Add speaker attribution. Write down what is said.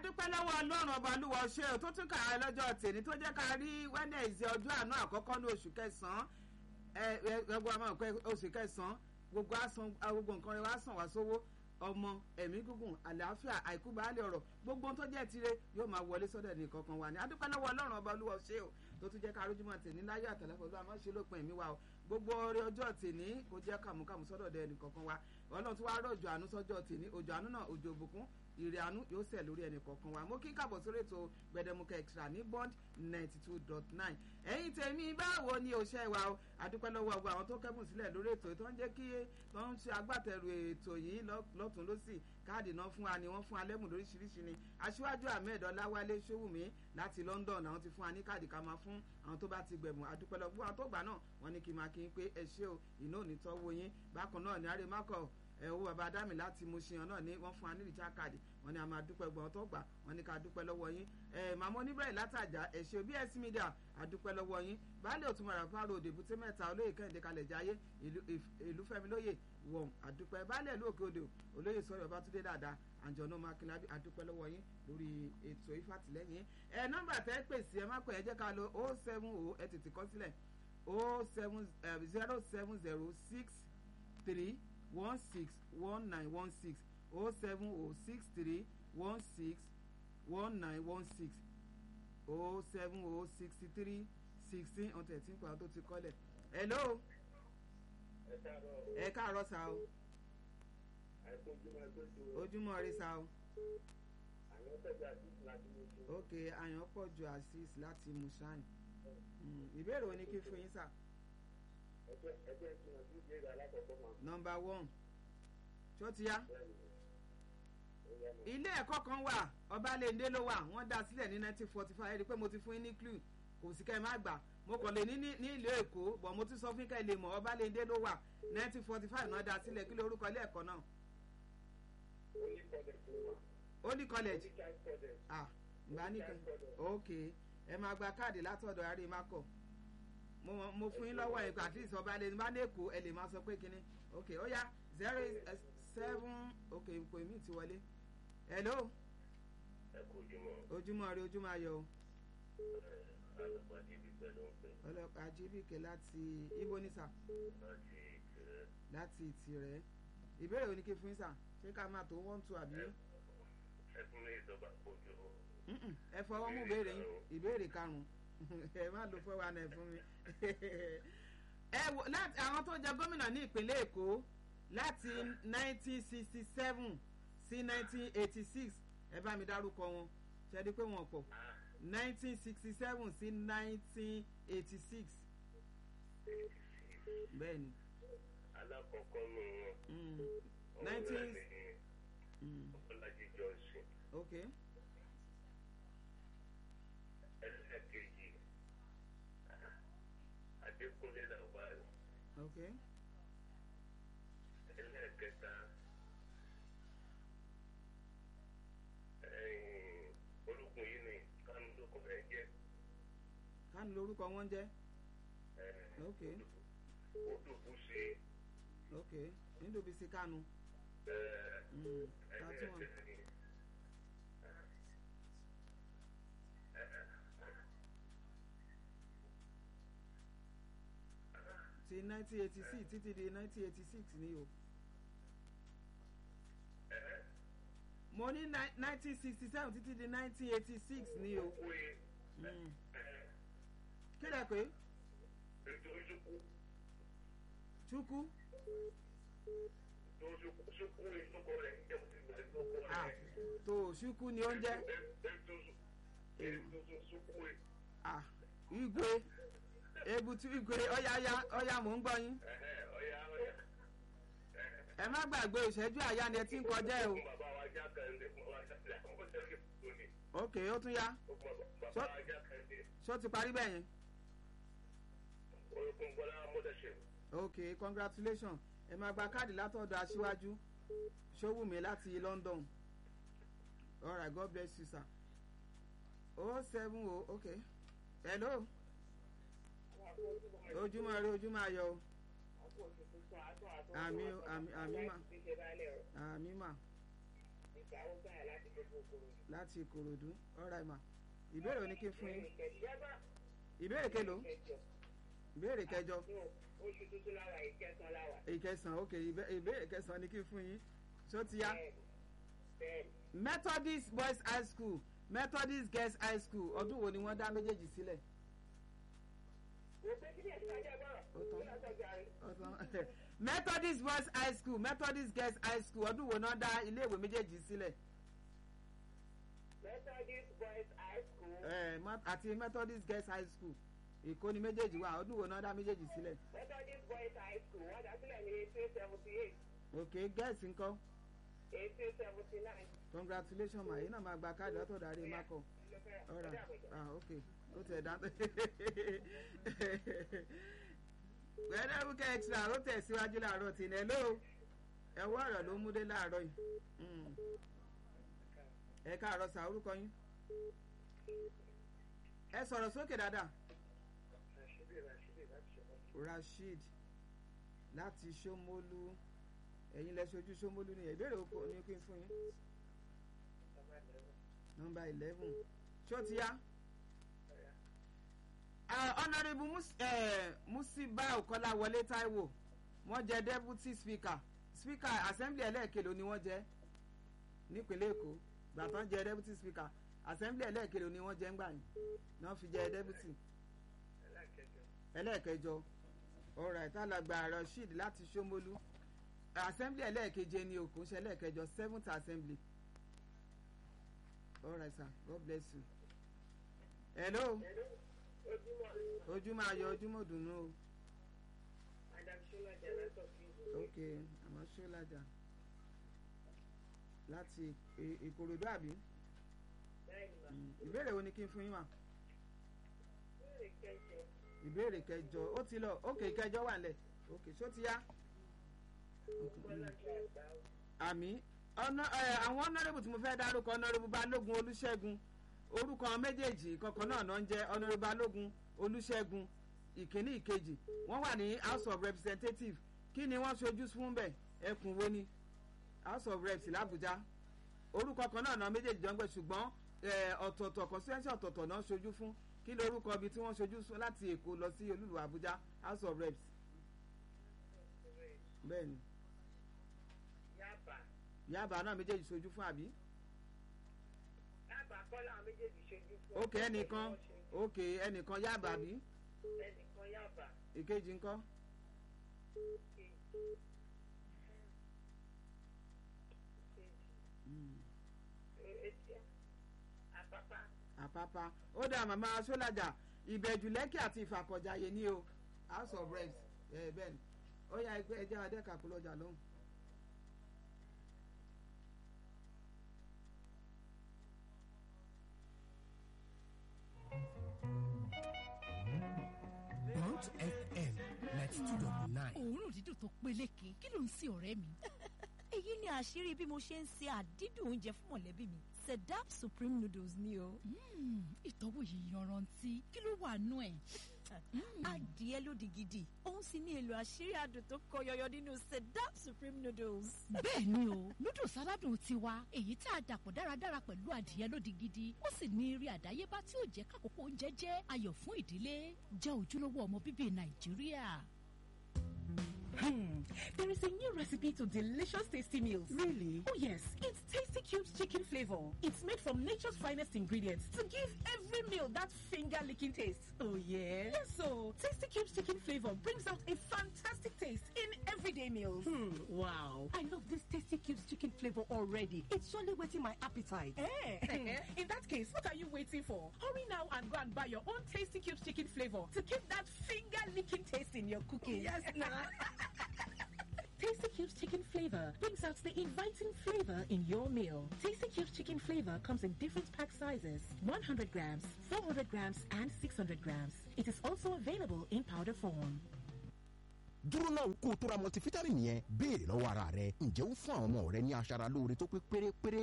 Speaker 1: adúpẹ́ lọ́wọ́ ọlọ́run ọba olúwa ṣe ò tó tún kà á lọ́jọ́ tèmi tó jẹ́ ká rí wẹ́nẹ̀sì ọjọ́ àánú àkọ́kọ́ ní oṣù kẹsàn-án ẹgbẹ́ ọmọ ìpẹ́ oṣù kẹsàn-án gbogbo àsán gbogbo nǹkan rẹ̀ wá sàn wá sówó ọmọ ẹ̀mí gígùn àlàáfíà àìkú baálé ọ̀rọ̀ gbogbo ohun tó jẹ́ tire yóò máa wọlé sọ́dọ̀ ní kankan wa ni adúpẹ́ lọ́wọ́ ọlọ́run ọba olúwa ṣe ò tó tún jẹ́ ká rójúmọ́ tèmi láyé àtàlẹ́fọ́ olúwa máa ṣe lópin ẹ̀mí wa o gbogbo oore ọjọ́ tèmi kò jẹ́ kàmúkàmú sọ́dọ̀ dẹ ẹnì kankan wa ọlọ́run tí wàá rọ̀jò àánú sọ́jọ́ tèmi òjò àánú náà òjò òbùkún ìrè àánú yóò sẹ̀ lórí ẹnì kọ̀ọ̀kan wa mo kí káàbọ̀ sórí ètò gbẹdẹmukẹ extra ní bond ninety two dot nine ẹ̀yin tèmi báwo ni o ṣe wa o adúpẹ́ lọ́wọ́ ọgbà àwọn tó kẹ́bùn sílẹ̀ lórí ètò tó ń jẹ́ kí tó ń ṣe agbátẹrù ètò yìí lọ́tún lọ́sì káàdì náà fún wa ni wọ́n fún wa lẹ́bùn lóríṣiríṣi ni aṣíwájú ahmed ọláwálé ṣòwùmí láti london àwọn ti fún wa ní káàdì ká máa fún àwọn tó bá ti gbẹ̀bùn adúpẹ́ lọ́gbọ́n àwọn tó gbà náà wọ́n ní kí n máa kí n pé ẹ ṣé o ìná ò ní tọ́wọ́ yín bákan náà ní àrèmákọ̀ ẹ owó bàbá adámi láti Mushin náà ní wọ́n fún wa ní rìchá káàdì wọ́n ní a máa dúpẹ́ gbọ́n tó gbà wọ́n ní ká dúpẹ́ lọ́wọ́ yín ẹ màmá oníbẹ̀rẹ̀ látàjà ẹ̀ṣẹ̀ BS Media àdúpẹ́ lọ́wọ́ yín baálé òtúmọ̀ rẹ̀ fáwọn òde èbúté mẹ́ta olóyè kẹ́hìndé kalẹ̀ jáyé ìlú fẹ́mi lóye wọ̀n àdúpẹ́ baálé ìlú òkè odò olóyè sọ̀rọ̀ ọbátúndé dáadáa àjọ̀nù makinabi àdúpẹ́ lọ́wọ́ yín lórí ètò ìfàtìlẹ́yìn ẹ nọ́mbà tẹ́ pèsè ẹ má pè ẹ jẹ́ ká lo o seven o ẹ tètè kọ sílẹ̀ o seven zero seven zero six three one six one nine one six oh seven oh six three one six one nine one six oh seven oh sixty three sixteen ọ̀n thirteen pa tó ti kọ́lẹ̀. hello. ẹ káàárọ̀ sá o. ojúmọ́ rí sá o. ok àyàn pọ̀ ju asis láti musain. ìbéèrè wo ni kí fún yín sá
Speaker 2: ẹgbẹ́ ẹgbẹ́ ìtumọ̀ sí ìbéèrè alákọ̀ọ́kọ́ máa.
Speaker 1: nọmba one tó ti yá ilé ẹ̀kọ́ kan wà ọbalẹ̀ndé ló wà wọ́n dá sílẹ̀ ní nineteen forty five ẹ̀rí pé mo ti fún yín ní clue kò sí kẹ́ ẹ má gbà mo kàn lè ní ní ìlú èkó bọ̀ mo ti sọ fún kẹ́ ẹ lè mọ̀ ọbalẹ̀ndé ló wà nineteen forty five náà dá sílẹ̀ kí lórúkọ ilé ẹ̀kọ́ náà. Holy college ah ìgbà nìkan ok ẹ máa gba káàdì látọ̀dọ̀ àrímákọ̀ mo mo fún yín lọ́wọ́ ẹ̀kọ́ àti ìsọba lè bá ní èkó ẹ lè máa sọ pé kínní ok ó yá zero seven ok ipò mi ti wọlé hello.
Speaker 2: ẹ kú ojúmọ́.
Speaker 1: ojúmọ́ rí ojúmọ́ ayọ̀ o.
Speaker 2: ọlọ́pàá jíbìkẹ́ ló ń pè.
Speaker 1: ọlọ́pàá jíbìkẹ́ láti ibo ní sà.
Speaker 2: láti ìtìrẹ́.
Speaker 1: láti ìtìrẹ́ ìbéèrè wo ni kí fún yín sà ṣé ká máa tó one two àbí.
Speaker 2: ẹ fún mi ìjọba kojú.
Speaker 1: ẹ fọwọ́ mú ìbéèrè yín ìbéèrè karùn-ún ẹ má lo fẹ́ wa náà fún mi. ẹ wo láti àwọn tó jẹ gómìnà ní ìpínlẹ̀ èkó láti 1967 sí 1986 ẹ bá mi dárúkọ wọn ṣe di pé wọn pọ̀ 1967 sí 1986 bẹ́ẹ̀ ni.
Speaker 2: alákọ̀ọ́kọ́ nù wọn.
Speaker 1: nineteen.
Speaker 2: ọlájí johnson.
Speaker 1: ok.
Speaker 2: ẹlẹ́ẹ̀kejì adékúnlé làwálì.
Speaker 1: ok.
Speaker 2: ẹlẹ́ẹ̀kẹta olùkùn yìí ni kánú ló kọ́ ẹ jẹ́.
Speaker 1: kánú lórúkọ wọn jẹ́. ok.
Speaker 2: ó dùbú sí.
Speaker 1: ok nídòbí sí kánú.
Speaker 2: ẹlẹ́ẹ̀kẹta
Speaker 1: ti nineteen eighty six títí di nineteen eighty six ni o. mo ní nineteen sixty seven títí di nineteen eighty six ni o. kí lẹ pé. chukwu. ah tó chukwu ni ó ń jẹ́. ah igwe ebutu igwe ọyáyá ọyá mò ń gbọ́ yín. ẹ má gbàgbé ìṣẹ́jú àyá ni ẹ ti ń kọjá ẹ o. ok ó tún yá. ṣó ti parí bẹ́ẹ̀ yẹn. ok congratulations ẹ máa gba káàdì látọ̀dọ̀ aṣíwájú ṣówùmí láti London alright God bless you sir. oh seven oh ok hello ojúmọ́ rí ojúmọ́ ayọ̀ o àmì àmì àmì mà àmì mà láti ìkòròdú ọ̀rá ìmà ìbéèrè òní kí n fún yín
Speaker 2: Ìkẹ̀jẹ́bà.
Speaker 1: ìbéèrè kelo
Speaker 2: Ìkẹjọ.
Speaker 1: ìbéèrè kẹjọ
Speaker 2: Oṣù tuntun lára ìkẹsàn lára.
Speaker 1: ìkẹsàn ok ìbé- ìbéèrè kẹsàn ni kí n fún yín ṣó ti yá
Speaker 2: Bẹ́ẹ̀ni. Bẹ́ẹ̀ni.
Speaker 1: methodist boys high school methodist girls high school ọdún wo ni wọ́n dá méjèèjì sílẹ̀
Speaker 2: Mo pé kí ni ẹ̀sìn ajá gbọ́rọ̀?
Speaker 1: Ó tán.
Speaker 2: Kí ló sọ jàre?
Speaker 1: Ọ̀sán. methodist boys high school methodist girls high school ọdún wo náà dá iléèwé méjèèjì sílẹ̀
Speaker 2: Methodist Boys High School.
Speaker 1: Eh, Mo- àti methodist girls high school èkó ni méjèèjì wà ọdún wo náà dá méjèèjì sílẹ̀
Speaker 2: Methodist Boys High School wọ́n dá sílẹ̀ ní eighteen seventy eight
Speaker 1: ok girls ńkọ́
Speaker 2: eighteen seventy nine.
Speaker 1: congratulations ma yìí náà máa gba káàdì ọ̀tọ̀ dárí mákọ̀ ọ̀rà ah ok ó tẹ̀ dá gbẹdẹ́wùkẹ́ extra ó tẹ̀síwájú láàárọ̀ tì ní ẹ̀ ló ẹ̀wọ́ ọ̀rọ̀ ló mú dé láàárọ̀ yìí Mm. ẹ káàárọ̀ sà orúkọ yín ẹ sọ̀rọ̀ sókè dáadáa rasheed láti ṣómólú ẹ̀yin lẹ ṣojú ṣómólú ni ìbéèrè oko ni kí n fún yín nọmba eleven ṣó ti yá honourable Mus- eh, musiba ọ̀kọ́láwọlé taiwo wọ́n jẹ́ deputy speaker speaker assembly ẹlẹ́ẹ̀kẹlò ni wọ́n jẹ́ nípínlẹ̀ èkó gbàtàn jẹ́ deputy speaker assembly ẹlẹ́ẹ̀kẹlò ni wọ́n jẹ́ ńgbà yìí náà fi jẹ́ deputy ẹlẹ́ẹ̀kẹjọ alright alàgbà rasheed láti ṣómólú assembly ẹlẹ́ẹ̀keje ni òkú ṣe ẹlẹ́ẹ̀kẹjọ seventh assembly alright sir god bless you hello
Speaker 2: Ojúmọ́
Speaker 1: ojúmọ́ ayọ̀ ojúmọ́ dùnú o
Speaker 2: Madam Shola Jalato Fizu.
Speaker 1: ok àmọ́ ṣọ́lájà láti Ì- ìkòròdú àbí
Speaker 2: Bẹ́ẹ̀ni ma.
Speaker 1: Mm, ìbéèrè wo ni kí n fún yín wá
Speaker 2: Ìbéèrè kẹjọ.
Speaker 1: ìbéèrè kẹjọ ó ti lọ ok kẹjọ wà nílẹ̀ ok ṣó ti yá
Speaker 2: Bọ́lá ṣe àgbà o.
Speaker 1: àmì ọ̀nà ẹ̀, àwọn ọ̀nàrẹ́bù tí mo fẹ́ dárúkọ ọ̀nàrẹ́bù balógun olúṣẹ́gun orúkọ àwọn méjèèjì kankan náà náà ń jẹ́ ọ̀nàrẹ́bù balógun olúṣẹ́gun ìkíní ìkejì wọ́n wà ní house of representatives kí ni wọ́n ṣojú fún bẹ̀ ẹkùn wo ni house of reps làbújá orúkọ kan náà náà méjèèjì jọ ń gbẹ ṣùgbọ́n ẹ̀, ọ̀tọ̀ọ̀tọ̀ constituency ọ̀tọ̀ọ̀tọ̀ náà ṣojú fún kí ni orúkọ ibi tí wọ́n ṣojú fún láti èkó lọ sí olúlu àbújá house of reps bẹ́ẹ̀ ni
Speaker 2: Yaba.
Speaker 1: yaba náà méjèèjì ṣojú fún àbí.
Speaker 2: Yaba kọ́lá àwọn méjèèjì ṣojú fún.
Speaker 1: ok ẹnìkan ok ẹnìkan yaba bí
Speaker 2: Ẹnìkan Yaba.
Speaker 1: ìkejì ńkọ́
Speaker 2: Etí àpápá.
Speaker 1: àpápá ó dà màmá sólàjà ìbẹ̀jù lẹ́kì àti ìfàkọ̀jàyè ní o house of reps ẹ bẹ́ẹ̀ ni ó yá ẹgbẹ́ ẹjẹ́ adẹ́ka kúlọ̀ ọjà lóhùn.
Speaker 3: Mount FM ninety two dot nine.
Speaker 4: òórùn dídùn tó peléke kí ló ń sin ọ̀rẹ́ mi.
Speaker 5: èyí ni àṣírí bí mo ṣe ń se àdídùn oúnjẹ fún mọ̀lẹ́bí mi sedap supreme noodles ni o.
Speaker 4: Mm, ìtọ́wò yìí yanrantí kí ló wà nú ẹ̀.
Speaker 5: adìẹ lódì gidi òun sì ní èlò àṣírí adùn tó kọ yọyọ nínú sedap supreme noodles.
Speaker 4: bẹ́ẹ̀ ni o noodles aládùn tiwa èyí tá a dàpọ̀ dáradára pẹ̀lú adìẹ lódì gidi ó sì ní eré àdáyébá tí ó jẹ́ kákòókò oúnjẹ jẹ́ ayọ̀ fún ìdílé jẹ́ ojúlówó ọmọ bíbí nàìjíríà.
Speaker 6: Hmm. There is a new recipe to delicious tasty meals.
Speaker 1: really
Speaker 6: Oh yes, it's Tasty Cubes chicken flavor. It's made from nature's finest ingredients to give every meal that finger-licking taste.
Speaker 1: oh yeah.
Speaker 6: Yes, so Tasty Cubes chicken flavor brings out a fantastic taste in everyday meals.
Speaker 7: Hmm, wow. I love this Tasty Cubes chicken flavor already. It's surely whetting my appetite.
Speaker 6: Eh? in that case, what are you waiting for? Hurry now and go and buy your own Tasty Cubes chicken flavor to keep that finger-licking taste in your cooking.
Speaker 7: Yes, nah.
Speaker 6: Tasty Cubes chicken flavor brings out the inviting flavor in your meal. Tasty Cubes chicken flavor comes in different pack sizes 100 grams, 400 grams, and 600 grams. It is also available in powder form.
Speaker 3: dúró náà kó o tó ra multivitamin yẹn béèrè lọ́wọ́ ara rẹ ǹjẹ́ ó fún àwọn ọmọ rẹ ní aṣara lóore tó pé pérépéré